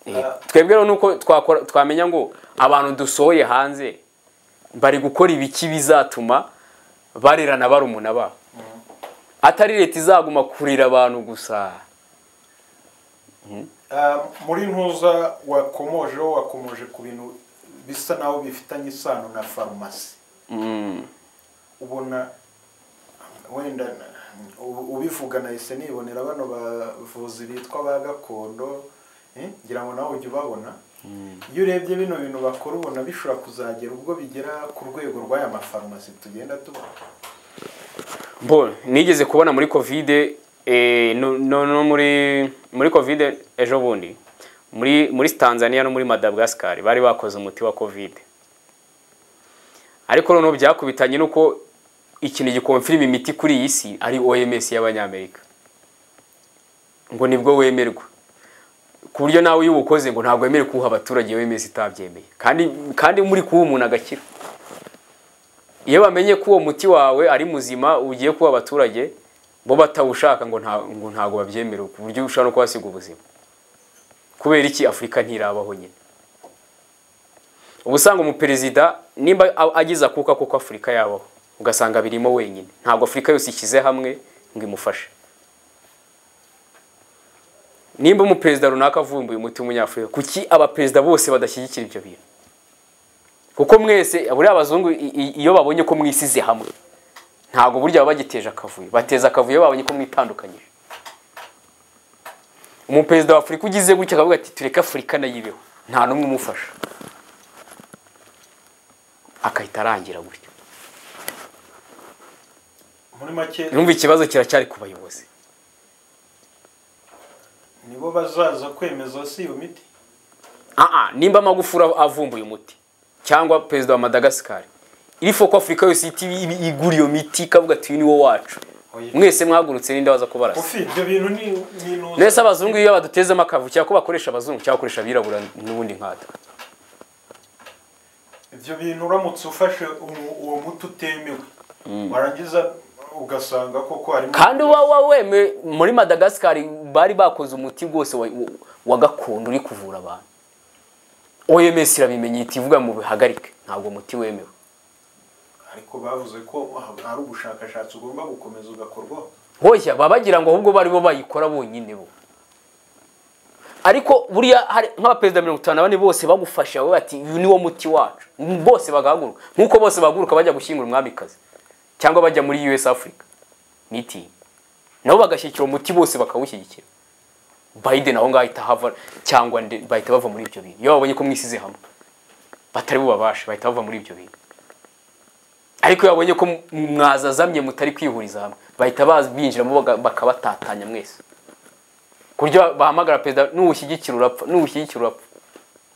Eh, Ah. twebwe rero nuko twakora twamenya ngo abantu dusohoye hanze bari gukora ibiki bizatuma barerana barumuna babo atari leta izaguma kurira abantu gusa Ah, muri ntuza wakomojeho wakomoje ku bintu bisa naho bifitanye isano na farumasi ubona wenda na- ubivuga nahise nibonera bano bavuzi bitwa ba gakondo Eh, ngira ngo nawe ujye ubabona iyo urebye bino bintu bakora ubona bishobora kuzagera ubwo bigera ku rwego rw'aya mafarumasi tugenda tubona Bon, nigeze kubona muri covid eh, no, no, no muri muri covid ejo bundi muri muri Tanzania no muri Madagascar bari bakoze umuti wa covid ariko noneho byakubitanye nuko ikintu gikonfirima imiti kuri iyi si ari OMS y'abanyamerika ngo nibwo wemerwa ku buryo nawe iyo uwukoze ngo ntabwo wemerewe kuwuha abaturage OMS itabyemeye kandi kandi muri kuwuha umuntu agakira iyo bamenye ko uwo muti wawe ari muzima ugiye kuba abaturage bo batawushaka ngo nta- ngo ntabwo babyemera ku buryo ushobora no kubasiga ubuzima kubera iki afurika ntirabaho nyine uba usanga umuperezida nimba a- agize akuka kuko afurika yabaho ugasanga birimo wenyine ntabwo afurika yose ishyize hamwe ngo imufashe nimba umuperezida runaka avumbuye umuti w'umunyafurika kuki abaperezida bose badashyigikira ibyo bintu kuko mwese buriya abazungu i- i- iyo babonye ko mwisize hamwe ntabwo burya baba bagiteje akavuyo bateza akavuyo iyo babonye ko mwitandukanyije umuperezida wa afurika ugize gutya akavuga ati tureke afurika nayo ibeho nta n'umwe umufasha akahita arangira gutyo muri make numva ikibazo kiracyari ku bayobozi nibo bazaza kwemeza si iyo miti Aa, nimba amagufuri avumbuye umuti cyangwa perezida wa madagasikari irifo ko afurika yose ihita ibi- igura iyo miti ikavuga ati uyu ni wo wacu mwese mwagurutse n'inde waza kubarasa ufi ibyo bintu ni ni intuza. Nese abazungu iyo badutezemo akavu cyangwa ko bakoresha abazungu cyangwa bakoresha abirabura n'ubundi nkatwe. ibyo bintu uramutse ufashe umu- uwo muti utemewe warangiza ugasanga koko harimo Kandi uba waweme muri Madagascar bari bakoze umuti rwose wa, wa- wa gakondo uri kuvura abantu. OMS irabimenye iti ivuga mu bihagarike ntabwo umuti wemewe. ariko bavuze ko hari ubushakashatsi ugomba gukomeza ugakorwaho Hoya baba bagira ngo ahubwo bari bo bayikora bonyine bo. Ariko buriya hari nk'abaperezida mirongo itanu na bane bose bagufasha wowe bati uyu ni wo muti wacu. Bose bagahaguruka nk'uko bose bahaguruka bajya gushyingura umwamikazi cyangwa bajya muri US Africa. meeting nabo bagashyikira umuti bose bakawushyigikira biden aho ngaho ahita hava cyangwa nde- bahita bava muri ibyo bintu iyo babonye ko mwisize hamwe batari bubabashe bahita bava muri ibyo bintu ariko iyo babonye ko m- mwazazamye mutari kwihuriza hamwe bahita baza- binjiramo baga- bakabatatanya mwese ku buryo ba- bahamagara perezida n'uwushyigikira urapfa n'uwushyigikira urapfa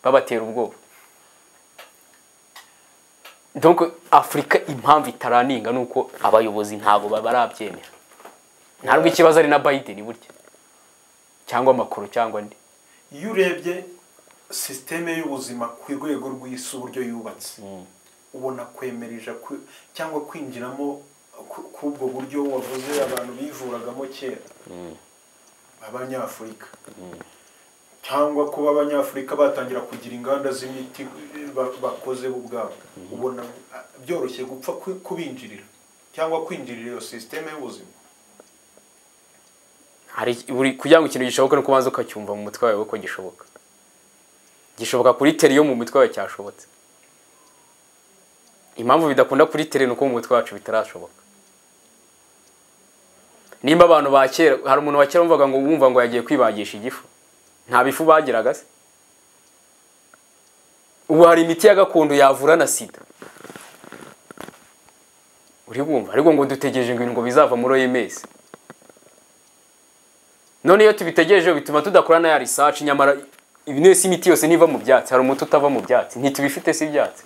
babatera ubwoba donc afurika impamvu itaraninga ni uko abayobozi ntabwo ba- barabyemera ntabwo ikibazo ari na biden burya cyangwa amakuru cyangwa ndi iyo urebye sisiteme y'ubuzima ku rwego rw'isi uburyo yubatse ubona kwemereje kwi- cyangwa kwinjiramo ku- k'ubwo buryo wavuze abantu bivuragamo kera abanyafurika cyangwa kuba abanyafurika batangira kugira inganda z'imiti ba- bakoze bo ubwabo ubona ah, byoroshye gupfa ku- kubinjirira cyangwa kwinjirira iyo sisiteme y'ubuziki hari buri kugira ngo ikintu gishoboke no kubanza ukacyumva mu mutwe wawe ko gishoboka gishoboka kuri teri yo mu mutwe wawe cyashobotse impamvu bidakunda kuri teri ni uko mu mutwe wacu bitarashoboka nimba abantu ba kera hari umuntu wa kera wumvaga ngo wumva ngo yagiye kwibagisha igifu nta bifu bagiraga se ubu hari imiti ya gakondo yavura na sida uri bumva ariko ngo dutegereje ngo ibintu ngo bizava muri OMS none iyo tubitegereje bituma tudakora na ya research nyamara ibi nese imiti yose niva mu byatsi hari umuti utava mu byatsi ntitubifite si ibyatsi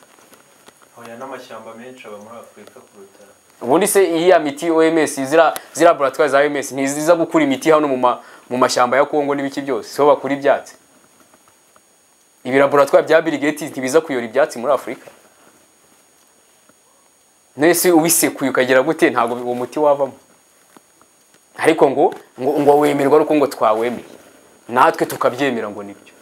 hoya n'amashyamba menshi aba muri afurika kuruta ubundi se iriya miti OMS zira zira laboratoire za OMS ntiziza gukura imiti hano mu ma, mu mashyamba ya Kongo n'ibiki byose so bakura ibyatsi ibi laboratoire bya Bill Gates ntibiza kuyora ibyatsi muri Afurika nese ubisekuye ukagira gute ntabwo uwo muti wavamo ariko ngo ngo, ngo wemerwa nuko ngo twawemeye natwe tukabyemera ngo nibyo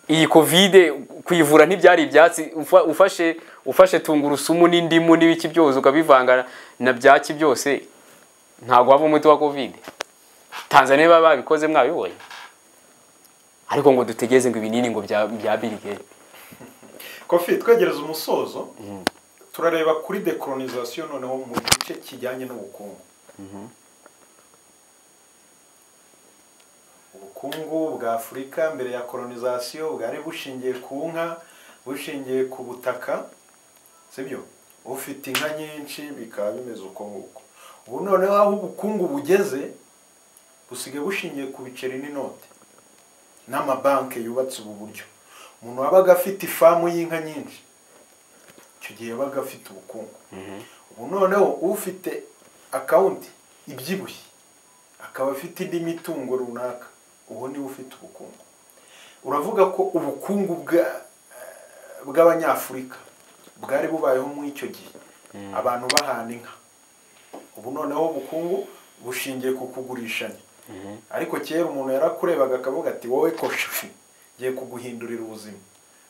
iyi kovide kuyivura ntibyari ibyatsi ufa- ufashe ufashe tungurusumu n'indimu n'ibiki byose ukabivanga na byaki byose ntabwo waba umuti wa kovide tanzania baba babikoze mwabibonye ariko ngo dutegereze ngo ibinini ngo bya bya Bill Gates kofi twegereza umusozo turareba kuri dekoronizasiyo noneho mu gice kijyanye n'ubukungu ubukungu bwa afurika mbere ya kolonizasiyo bwari bushingiye ku nka bushingiye ku butaka sibyo ufite inka nyinshi bikaba bimeze uko nguko ubu noneho aho ubukungu bugeze busigaye bushingiye ku biceri n'inote n'amabanki yubatse ubu buryo umuntu wabaga afite ifamu y'inka nyinshi icyo gihe yabaga afite ubukungu ubu noneho ufite akawunti ibyibushye akaba afite indi mitungo runaka ubu niwe ufite ubukungu uravuga ko ubukungu bw'abanyafurika bwari bubayeho muri icyo gihe abantu bahana inka ubu noneho ubukungu bushingiye ku kugurishanya ariko kera umuntu yarakurebaga akavuga ati wowe koshafi ngiye kuguhindurira ubuzima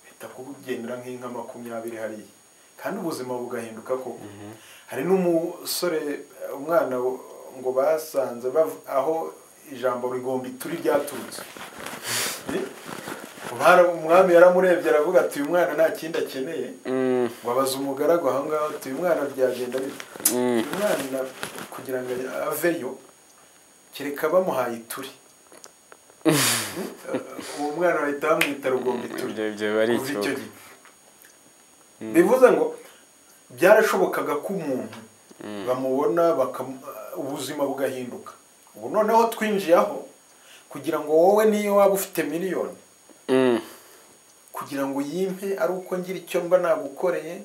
bita kubugendera nk'inka makumyabiri hariya kandi ubuzima bugahinduka koko hari n'umusore umwana ngo basanze aho ijambo rigomba ituri ryaturutse umwami yaramurebye aravuga ati uyu mwana nta kindi akeneye ngo abaze umugaragu aho ngaho ati uyu mwana byagenda bite uyu mwana kugira ngo aveyo kereka bamuhaye ituri uwo mwana bahita bamwita rugomba ituri kuva icyo gihe bivuze ngo byarashobokaga ko umuntu bamubona ubuzima bugahinduka ubu noneho twinjiye aho kugira ngo wowe niyo waba ufite miliyoni kugira ngo yimpe ari uko ngira icyo mba nagukoreye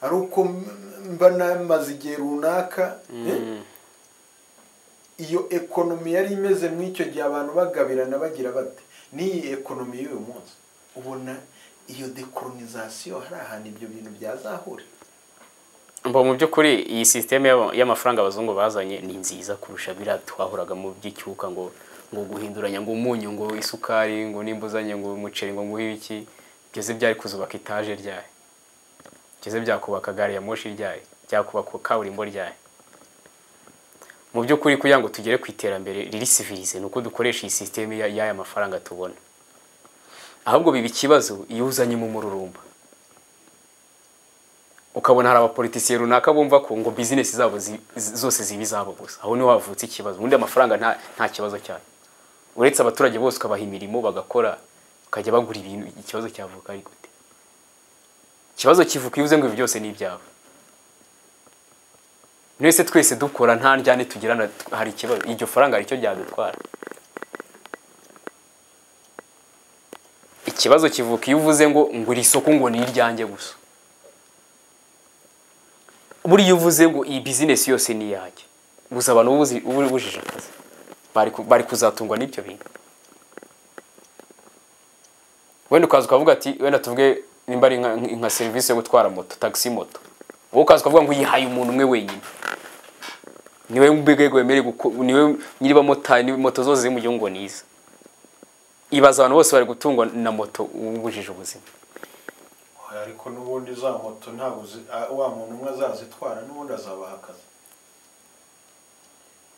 ari uko mba namaze igihe runaka iyo ekonomi yari imeze nk'icyo gihe abantu bagabirana bagira bate n'iyi ekonomi y'uyu munsi ubona iyo dekoronizasiyo hari ahantu ibyo bintu byazahurira mba mu by'ukuri iyi sisiteme y'amafaranga abazungu bazanye ni nziza kurusha biriya twahuraga mu by'icyuka ngo ngo guhinduranya ngo umunyu ngo isukari ngo n'imbuzanye ngo umuceri ngo nguhe iki byose byari kuzubaka etaje ryayo byose byakubaka gari ya moshi ryayo byakubaka kaburimbo ryayo mu by'ukuri kugira ngo tugere ku iterambere riri sivirize ni uko dukoresha iyi sisiteme y'aya mafaranga tubona ahubwo biba ikibazo iyo uzanyemo umururumba ukabona hari abapolitisiye runaka bumva ko ngo bizinesi zabo zose ziba izabo gusa aho niho havutse ikibazo ubundi amafaranga nta kibazo cyane uretse abaturage bose ukabaha imirimo bagakora bakajya bagura ibintu ikibazo cyavuka ari gute ikibazo kivuka iyo uze ngo ibi byose ni ibyabo mwese twese dukora nta njyane tugirana hari ikibazo iryo faranga ricyo ryadutwara ikibazo kivuka iyo uvuze ngo ngo iri soko ngo ni iryanjye gusa buriya uvuze ngo iyi bizinesi yose ni iyanjye gusa abantu bujije akazi bari kuzatungwa n'ibyo bintu wenda ukaza ukavuga ati wenda tuvuge nimba ari nka serivisi yo gutwara moto tagisi moto wowe ukaza ukavuga ngo yihaye umuntu umwe wenyine niwe mbwego wemerewe niwe nyir'abamotari moto zose ziri mu gihugu ngo niza ibaza abantu bose bari gutungwa na moto ubujije ubuzima ariko n'ubundi za moto ntabwo wa muntu umwe azazitwara n'ubundi azabaha akazi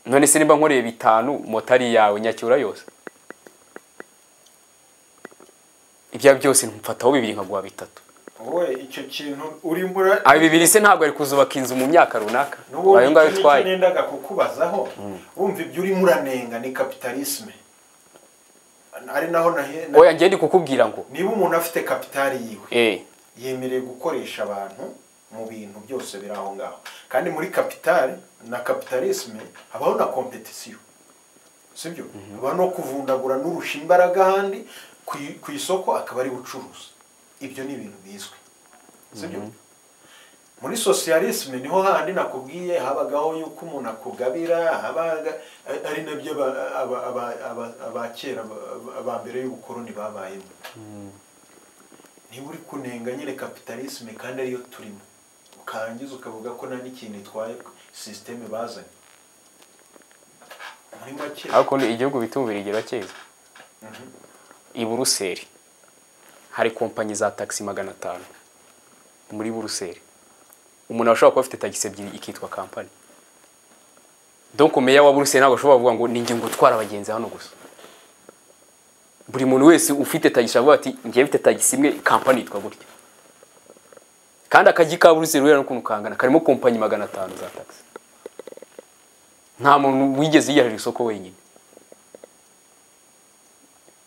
none se niba nkoreye bitanu moto ari iyawe nyacyura yose ibya byose ntumfataho bibiri nkaguha bitatu wowe icyo kintu uri muri aba bibiri se ntabwo ari kuzubaka inzu mu myaka runaka n'ubundi icyo ngicyo nendaga kukubazaho wumva ibyo urimo uranenga ni kapitalisme ari naho oya ngende kukubwira ngo niba umuntu afite kapitali yiwe Eh. yemerewe gukoresha abantu mu bintu byose biri aho ngaho kandi muri kapitali na kapitalisme habaho na kompetisiyo sibyo habaho no kuvundagura n'urusha imbaraga ahandi ku i- ku isoko akaba ari ubucuruzi ibyo ni ibintu bizwi sibyo muri sosiyalisme niho handi nakubwiye habagaho yuko umuntu akugabira habaga ari nabyo aba- aba- aba- aba- abakera ba- ba mbere y'ubukoroni babayemo niba uri kunenga nyine kapitalisme kandi ariyo turimo ukarangiza ukavuga ko nta n'ikintu itwaye sisiteme bazanye muri make ariko ni igihugu bita umubirigiro cyiza i buruseli hari kompanyi za tagisi magana atanu muri buruseli umuntu ashobora kuba afite tagisi ebyiri ikitwa kampani donc meya wa buruseli ntabwo ashobora kuvuga ngo ni ngingo utwara abagenzi hano gusa buri muntu wese ufite tagisi avuga ati ngiye mfite tagisi imwe kampani yitwa gutya kandi akajyi ka buruseli ureba n'ukuntu kangana karimo kompanyi magana atanu za tagisi nta muntu wigeze yiyarira isoko wenyine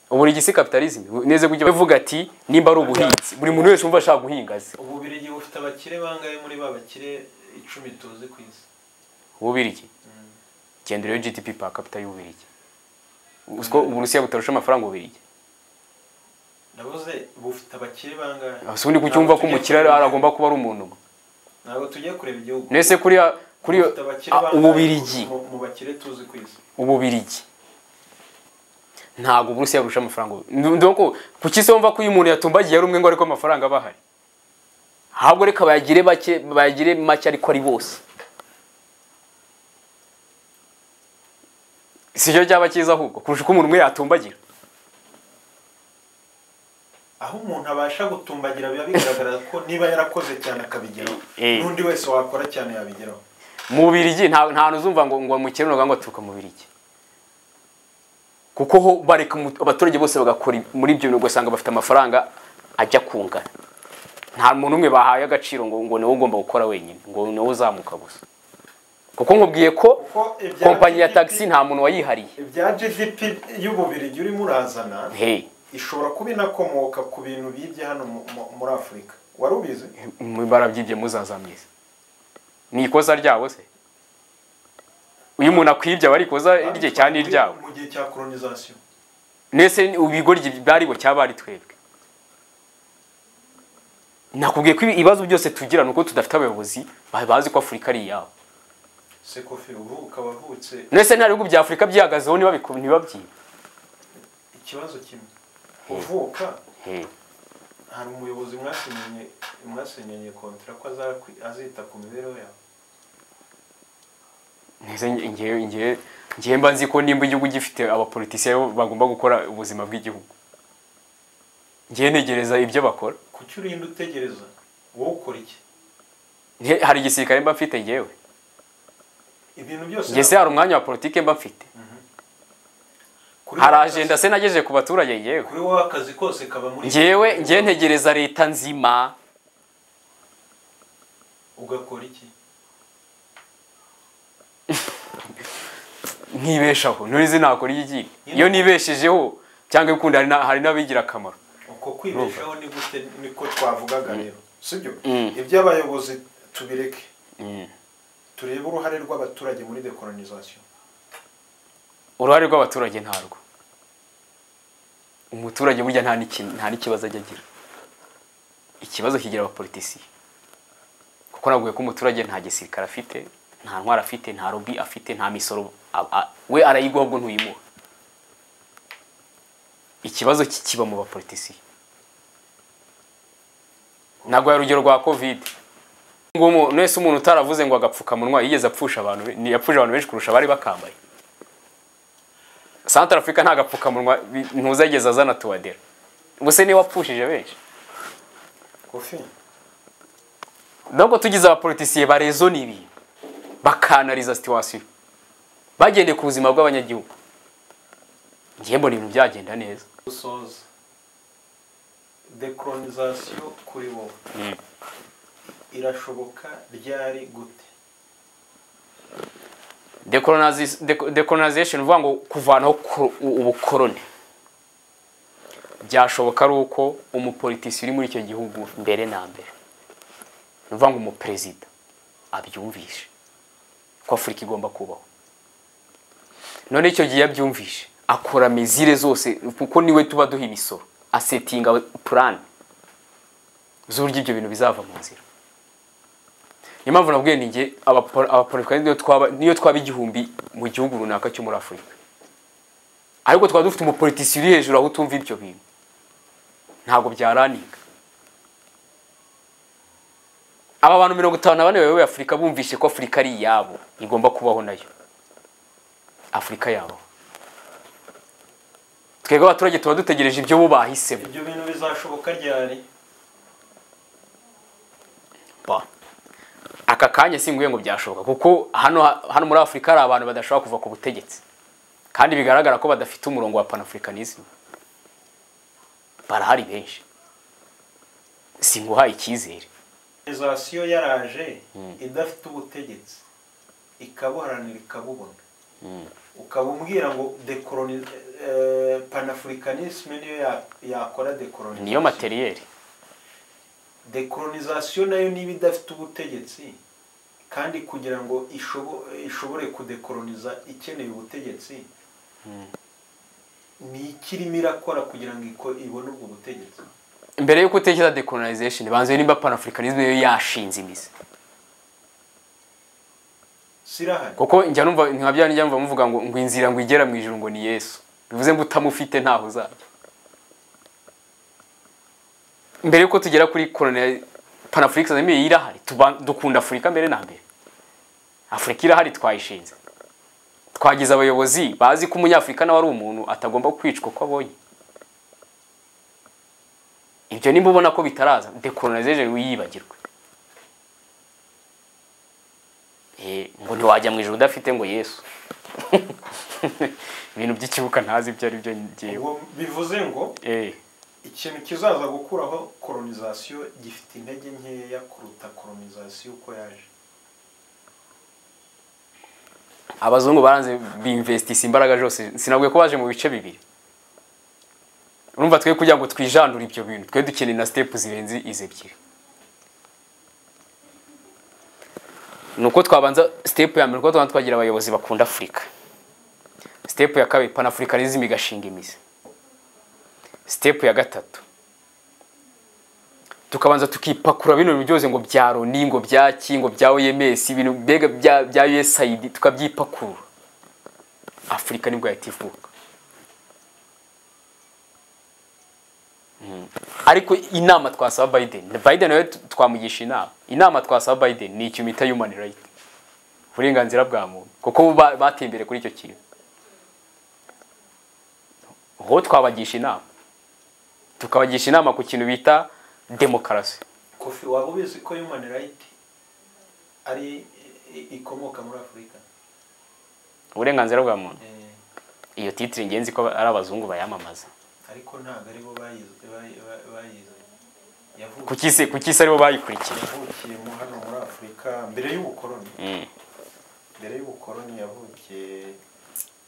ubu ni igisi kapitalizm neze kujya bavuga ati nimba ari ubuhinzi buri muntu wese wumva ashaka guhinga azi ububirigi bufite abakire bangahe muri ba bakire icumi tuzi ku isi ububirigi gendera yo gdp per capita y'ububirigi uko uburusiya butarusha amafaranga ububirigi ndabuze bufite abakire bangahe ese ubundi kucyumva ko umukire ari- aragomba kuba ari umuntu umwe ntabwo tujya kureba igihugu nese kuriya kuri Bufite abakire ah, bangahe ububirigi mu- mu bakire tuzi ku isi ububirigi ntabwo uburusiya burusha amafaranga ubu- Ndu- ndoko ku kisi wumva ko uyu muntu yatumbagiye ari umwe ngo ariko amafaranga aba ahari ahubwo reka bayagire bake bayagire make ariko ari bose si cyo cyaba cyiza ahubwo kurusha uko umuntu umwe yatumbagira aho umuntu abasha gutumbagira biba bigaragara ko niba yarakoze cyane akabigeraho Eh. n'undi wese wakora cyane yabigeraho mu bubirigi nta nta hantu uzumva ngo ngo umukire runaka ngo aturuka mu bubirigi kuko ho bareka umu- abaturage bose bagakora ibi- muri ibyo bintu ugasanga bafite amafaranga ajya kungana nta muntu umwe bahaye agaciro ngo ngo niwe ugomba gukora wenyine ngo niwe uzamuka gusa kuko nkubwiye ko Kuko ibya kompanyi ya GDP tagisi nta muntu wayihariye ibya gdp y'ububirigi urimo urazana hey ishobora kuba inakomoka ku bintu bibye hano mu- mu- muri afurika wari ubizi barabyibye muzaza mwiza ni ikosa ryabo se iyo umuntu akwibye aba ari ikosa rye cyane iryabo mu gihe cya colonization nese ibigoryi bari bo cyaba ari twebwe nakubwiye ko ibi- ibibazo byose tugira nuko tudafite abayobozi ba- bazi ko afurika ari iyabo sekofi ubu ukaba wavutse nese nta bihugu bya afurika byihagazeho ntibabiku- ntibabyibe ikibazo kimwe uvuka hari umuyobozi mwasinyanye mwasinyanye kontara ko azakwi- azita ku mibereho yawe nese ngewe ngewe ngewe mba nzi ko nimba igihugu gifite abapolitisiye bo bagomba gukora ubuzima bw'igihugu ngewe ntegereza ibyo bakora kuki urinda utegereza wowe ukora iki Nge- hari igisirikare mba mfite ngewe ibintu byose ngewe se hari umwanya wa politike mba mfite kuri hari wowe ajenda se nagejeje ku baturage ngewe kuri wowe akazi kose kaba muri ngewe ngewe ntegereza leta nzima ugakora iki nkibeshaho nurizi nakora iki iki iyo nibeshejeho cyangwa ukundi hari na- hari n'abigira akamaro uko kwibeshaho ni gute niko twavugaga rero sibyo iby'abayobozi tubireke turebe uruhare rw'abaturage muri dekolonization uruhare rw'abaturage ntarwo umuturage burya nta n'iki- nta n'ikibazo ajya agira ikibazo kigira abapolitisiye kuko navuga ko umuturage nta gisirikare afite nta ntwaro afite nta robi afite nta misoro a- a- we arayiguha ubwo ntuyimuha ikibazo ki- kiba mu bapolitisiye naguha urugero rwa kovide ngo umuntu wese umuntu utaravuze ngo agapfukamunwa yigeze apfusha abantu be- ni- yapfuje abantu benshi kurusha abari bakambaye santara afurika nta gapfukamunwa bi- ntuzageza azana tuwadera ubuse niwe wapfushije benshi kofi nubwo tugize abapolitisiye barezona ibintu bakanariza situwasiyo bagendeye ku buzima bw'abanyagihugu ngiye mbona ibintu byagenda neza gusoza dekolonization kuri wowe irashoboka ryari gute Decolonizi- deco- decolonization uvuga ngo kuvanaho ko- u- ubukoloni byashoboka ari uko umupolitisi uri muri icyo gihugu mbere na mbere ni ukuvuga ngo umuperezida abyumvishe ko afurika igomba kubaho none icyo gihe abyumvishe akora mizire zose kuko niwe tuba duha imisoro asetinga plan z'uburyo ibyo bintu bizava mu nzira niyo mpamvu nabwiye ni njye abapo- abapolitika niyo twaba niyo twaba igihumbi mu gihugu runaka cyo muri afurika ariko twaba dufite umupolitisi uri hejuru aho utumva ibyo bintu ntabwo byaraniga aba bantu mirongo itanu na bane bayoboye afurika bumvishe ko afurika ari iyabo igomba kubaho nayo afurika yabo twebwe abaturage tuba dutegereje ibyo bo bahisemo ibyo bintu bizashoboka ryari Ba. aka kanya singuye ngo byashoboka kuko hano hano muri afurika hari abantu badashobora kuva ku butegetsi kandi bigaragara ko badafite umurongo wa panafricanism barahari benshi singuhaye icyizere dekolonization yaraje idafite ubutegetsi ikabuharanira ikabubona ukaba umbwira ngo dekoloni eh, panafurikanisme niyo ya- yakora dekolonizasiyo niyo materiyeri dekolonizasiyo nayo niba idafite ubutegetsi kandi kugira ngo ishobo- ishobore kudekoloniza ikeneye ubutegetsi ni iki irimo irakora kugira ngo iko- ibone ubwo butegetsi mbere yuko utekereza decolonization banze nimba panafricanism yo yashinze imizi sirahari kuko njya numva nka bya njya numva muvuga ngo ngo inzira ngo igera mu ijuru ngo ni Yesu bivuze ngo utamufite ntaho uzajya mbere yuko tugera kuri colonial panafricanism yo irahari tuba- dukunda Afurika mbere na mbere Afurika irahari twayishinze twagize abayobozi bazi ko umunyafurika nawe ari umuntu atagomba kwicwa uko abonye ibyo nimba ubona ko bitaraza decolonization wiyibagirwe Eh, ngo ntiwajya mu ijoro udafite ngo yesu ibintu by'ikibuka ntazi ibyo ari byo ngewe Ubwo bivuze ngo Eh, ikintu kizaza gukuraho kolonizasiyo gifite intege nkeya kuruta kolonizasiyo uko yaje abazungu baranze binvestisa imbaraga zose sinabwiye ko baje mu bice bibiri urumva twe kugira ngo twijandure ibyo bintu twe dukeneye na sitepu zirenze izi ebyiri ni uko twabanza sitepu ya mbere uko twabanza twagira abayobozi bakunda afurika sitepu ya kabiri panafurikanism igashinga imizi sitepu ya gatatu tukabanza tukipakura bino bintu byose ngo bya loni ngo bya ki ngo bya oms ibintu mbega bya, bya usaid tukabyipakurura afurika nibwo yahita ivuka Mm. ariko inama twasaba biden biden nawe tu- twamugisha inama inama twasaba biden ni ikintu bita human right uburenganzira bwa muntu kuko bo ba- bateye imbere kuri icyo kintu uwo twabagisha inama tukabagisha inama ku kintu bita demokarasi kofi waba ubizi ko human right ari i- ikomoka muri afurika uburenganzira bwa muntu Eh, iyo titire ingenzi ko ari abazungu bayamamaza ariko ntabwo aribo bayize- bayi- bayi- bayize ku Yavukiye- cy'isi ku cy'isi aribo bayikurikiye yavukiye mu hano muri afurika mbere y'ubukoloni Mm. mbere y'ubukoloni yavukiye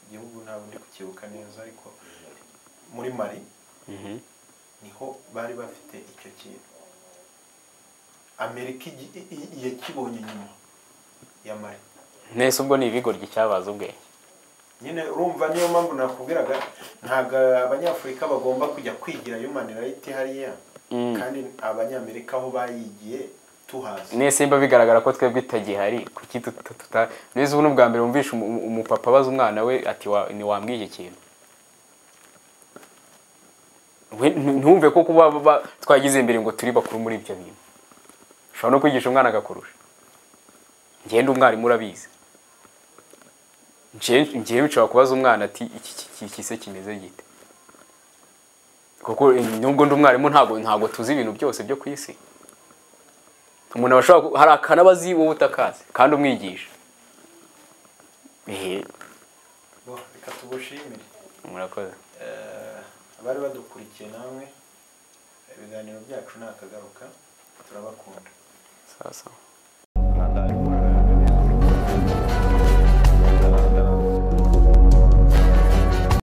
igihugu ntabwo ndi kukibuka neza ariko muri mari Mhm. niho bari bafite icyo kintu amerika igi- i- i- yakibonye nyuma ya mari nese ubwo ni ibigoryi cyabaza ubwenge nyine urumva niyo mpamvu nakubwiraga ntabwo abanyafurika bagomba kujya kwigira human right hariya Mm. kandi abanyamerika aho bayigiye tuhazi nese mba bigaragara ko twebwe itagihari kuki tuta- tuta nese ubu ni ubwa mbere wumvishe umu- umu- umupapa abaza umwana we ati "Wa- ntiwambwiye iki kintu We- ntu- ntumve ko kuba ba- twagize imbere ngo turi bakuru muri ibyo bintu ushobora no kwigisha umwana agakurusha ngenda umwarimu urabizi ngewe nshobora kubaza umwana ati iki iki- iki se kimeze gite kuko eh, nubwo ndi umwarimu ntago ntago tuzi ibintu byose byo ku isi umuntu aba ashobora ku- hari akanabazi wowe utakazi kandi umwigisha ehe Bo, reka tugushimire murakoze Eh, abari badukurikiye namwe ibiganiro byacu ni akagaruka turabakunda sawa sawa